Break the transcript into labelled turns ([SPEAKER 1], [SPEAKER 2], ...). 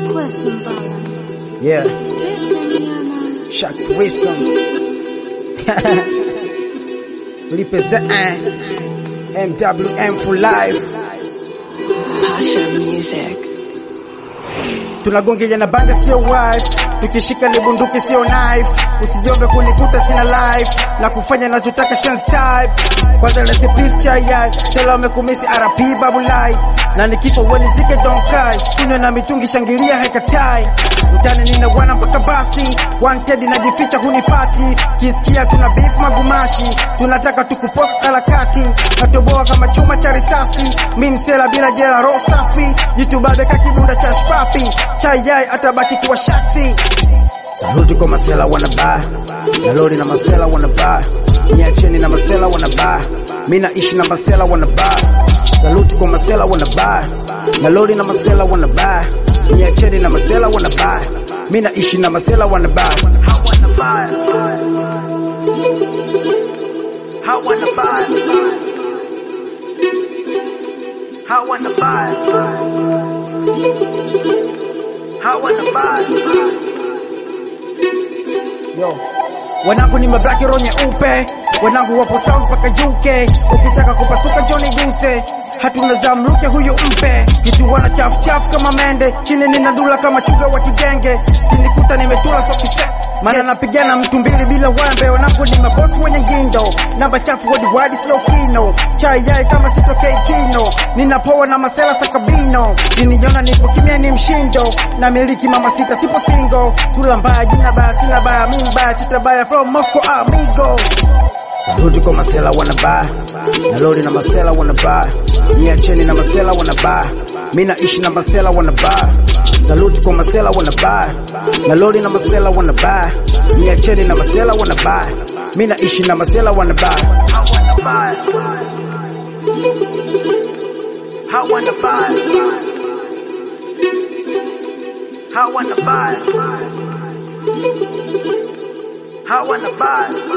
[SPEAKER 1] Question balance.
[SPEAKER 2] Yeah,
[SPEAKER 1] Big nyama.
[SPEAKER 2] Sharks wisdom. Represent MWM for life.
[SPEAKER 3] Pasha Music.
[SPEAKER 2] Tunagongea na banga sio wife, tukishika ni bunduki sio knife. Usijombe kunikuta sina life na kufanya nachotaka chance type. Kwanza let's please chai yai, tela wamekumisi RP babu lai. Na nikifa weni zike don't cry, kunywa na mitungi shangilia haikatai. Mtani nina wana mpaka basi, wanted najificha hunipati. Kisikia kuna beef magumashi, tunataka tukupost harakati. Natoboa kama chuma cha risasi, mi msela bila jela roho safi. Jitu babe kakibunda cha shpapi, chai yai atabaki kuwa shaksi. Saluti kwa masela wanabaa na lori na masela wanabaa, niacheni na masela wanabaa, mi naishi na masela wanabaa. Saluti kwa masela wanabaa na lori na masela wanabaa, niacheni na masela wanabaa, mi naishi na masela wanabaa. Hawanabaa, hawanabaa, hawanabaa, hawanabaa. Yo. Wanangu ni mablaki roho nyeupe, wanangu wapo south mpaka UK. Ukitaka kupasuka Johnny Guse, hatuna zamruke huyu mpe. Kitu wana chafu chafu kama mende, chini nina dula kama chuga wa kigenge. Kinikuta nimetula so kise maana napigana mtu mbili bila wembe. Wanangu ni mabosi wenye ngindo, namba chafu wadi wadi sio kino. Chai yai kama sitokei kino, ninapoa na masela sakabino. Niniona nipo kimya ni mshindo, na miliki mama sita sipo single. Sura mbaya jina baya sina baya mimi baya chita baya from Moscow amigo. Saluti kwa masela wanabaa na lori na masela wanabaa, niacheni na masela wanabaa, mi naishi na masela wanabaa. Saluti kwa masela wanabaa na lori na masela wanabaa, niacheni na masela wanabaa, mi naishi na masela wanabaa. Hawanabaa, hawanabaa, hawanabaa, hawanabaa.